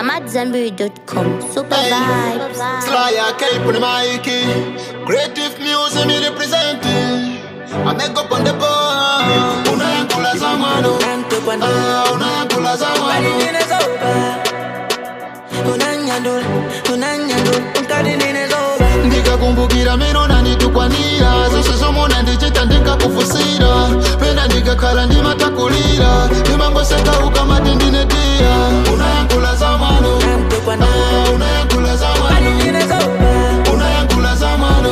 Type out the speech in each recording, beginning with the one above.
AmadZanbury.com. Super vibes. Sly a cape on the mic. Creative music me representing. I make up on the bar. Unayakula zamano. Ah, unayakula zamano. ndikakumbukira meno nanditukwanira zose zomona ndichita ndikakufusira pena ndikakhala ndimatakulira ndimangoseka ukamati ndinetiya unayakula zamano Ah, unayakula zamano unayakula zamano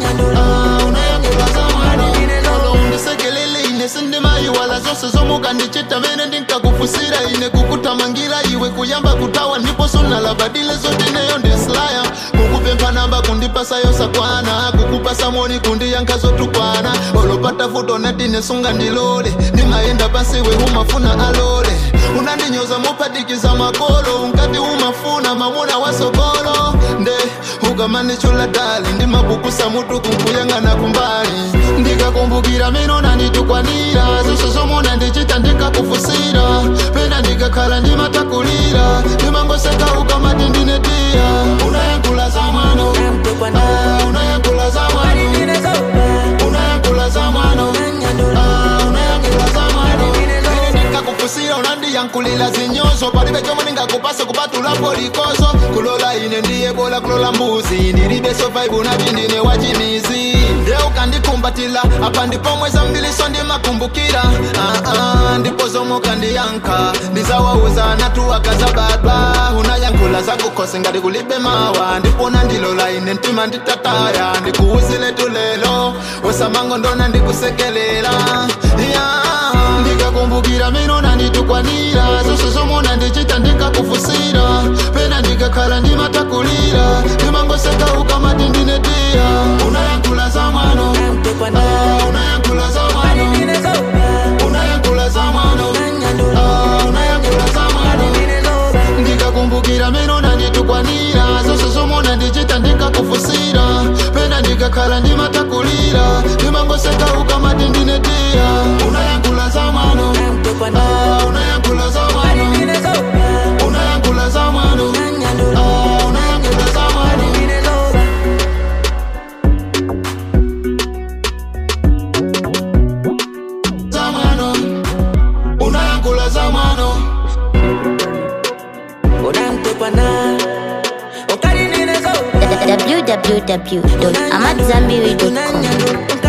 Ah, unayakula zamano Olo undisekelele ine sindimayiwala zose zomuka ndichita mene ndinkakufusira ine kukutamangira iwe kuyamba kutawa ndipo sunalabadile zote neyo ndislaya kukupempha namba kundipasayo sakwana kukupasa moni kundiyankha zotukwana olopata futo natine sunga ndilole ndimayenda pasi we umafuna alole unandinyoza mopatikiza makolo unkati umafuna mamuna wasokolo nde ukamanichula dali ndimabukusa mutu kunkuyang'ana kumbali ndikakumbukira meno nanditukwanira zose zomona ndichita ndikakufusira pena ndikakhala ndimatakulira ndimangoseka ukamati ndinetiya unayakula zamwano Ah, unayakula zamwano unayakula zamwano Ah, unayakula zamwano ndikakufusira unandiyankulila zinyozo palibe chomwe ndingakupasa kupatulapo likoso kulola ine ndiye bola kulola mbuzi ndilibe survive unati ndine wachimizi nde ukandikumbatila apa ndipo mweza mbiliso ndimakumbukira ah, ah, ndipo zomwe ukandiyankha ndizawauza natuwakaza badwa unayankhula zakukhosi ngati kulibe mawa ndipo nandilola ine mtima nditataya ndikuwuzile tulelo wesamango ndona ndikusekelela yeah. ndikakumbukira meno nanditukwanira zose zomona ndichita ndikakufusira pena ndikakhala ndimatakulira ndimangoseka ukamati ndinetiya unayankhula zamwano Ah, unayankhula zamwano unayankhula zamwano Ah, unayankhula zamwano ndikakumbukira meno nanditukwanira zose zomona ndichita ndikakufusira pena ndikakhala ndimatakulira ndimangoseka ukamati ndinetiya unayankhula zamwano Ah, unayankhula zamwano unayankhula zamwano Ah, unayankhula zamwano zamwano unayankhula zamwano www.amadzanbury.com.